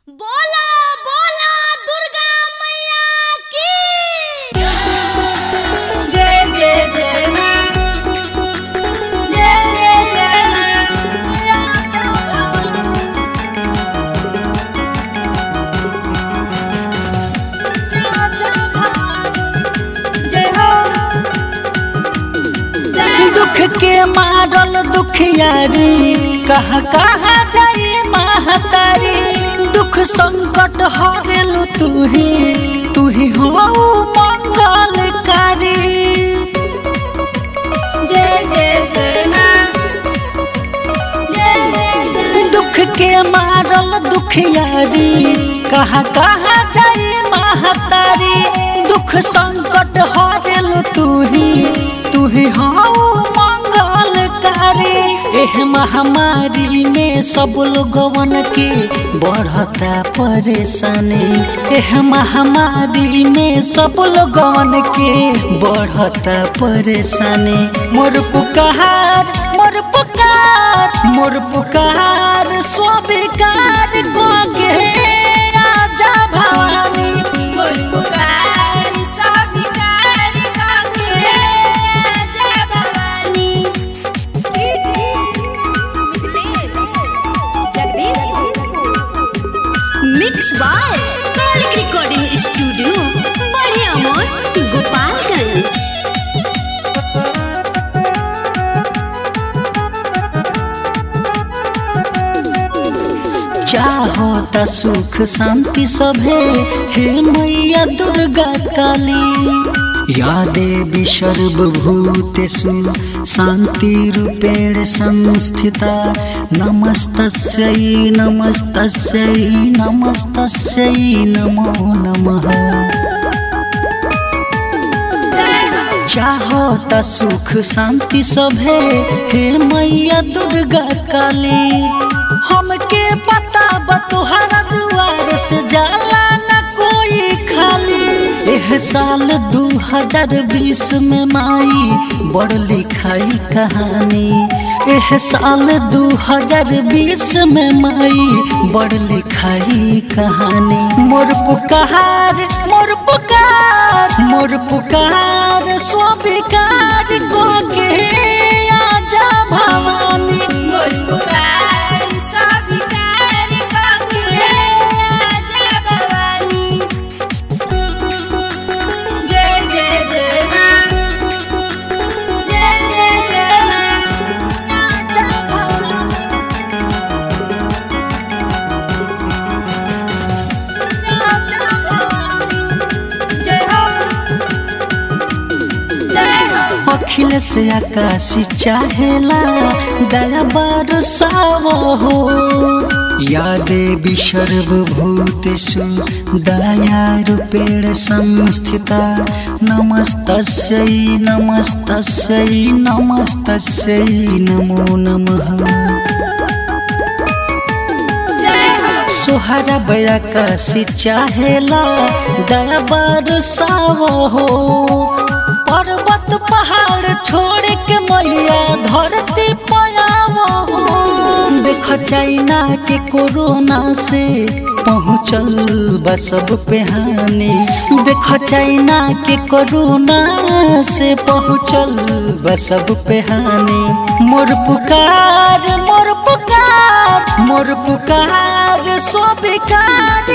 बोला बोला दुर्गा मैया की जय जय जय मां जय जय जय मां जय हो जय दुख के मारल दुखियारी कहा कहा जाई महतारी दुख संकट हरेलु तू ही तू ही हो मंगलकारी जय जय जय मां जय जय जय दुख के मारल दुखियारी कहा कहा जाई महतारी दुख संकट हरेलु तू ही तू ही हो मंगलकारी एह महामारी में सब लोगवन के बढ़ता परेशानी एह महामारी में सब लोगवन के बढ़ता परेशानी मोर पुकार मोर पुकार मोर पुकार स्वीकार कोगे आजा भवानी मोर पुकार सविकार काके Jai Bhawani mix by Malik recording studio बड़े अमोर गोपालगंज चाहो त सुख शांति सभे हे मैया दुर्गा काली या देवी सर्वभूतेषु शान्तिरूपेण संस्थिता नमस्तस्यै नमस्तस्यै नमस्तस्यै नमो नमः जय हो चाहो त सुख शांति सभे हे मैया दुर्गा काली हमके पता बा तोहरा दुआर से जाला न कोई खाली एह साल दू हजार बीस में माई बड़ लिखाई कहानी एह साल दू हजार बीस में माई बड़ लिखाई कहानी मोर पुकार मोर पुकार मोर पुकार स्वीकार को के आजा भवानी मोर पुकार सविकार काके जय भवानी जय जय जय मां जय जय जय मां आजा भवानी आजा भवानी जय हो जय हो अखिल से आकाश चाहेला दया बरसाव हो या देवी सर्वभूतेषु दया रूपेण संस्थिता नमस्तस्यै नमस्तस्यै नमस्तस्यै नमो नमः जय हो सोहरा बयाकाशी चाहेला दया बरसाव हो पर्वत पहाड़ छोड़ के मैया धरती पयाव हो देख चाइना के कोरोना से पहुँचल बा सब पे हानि देख चाइना के कोरोना से पहुँचल बा सब पे हानि मोर पुकार मोर पुकार मोर पुकार स्वीकार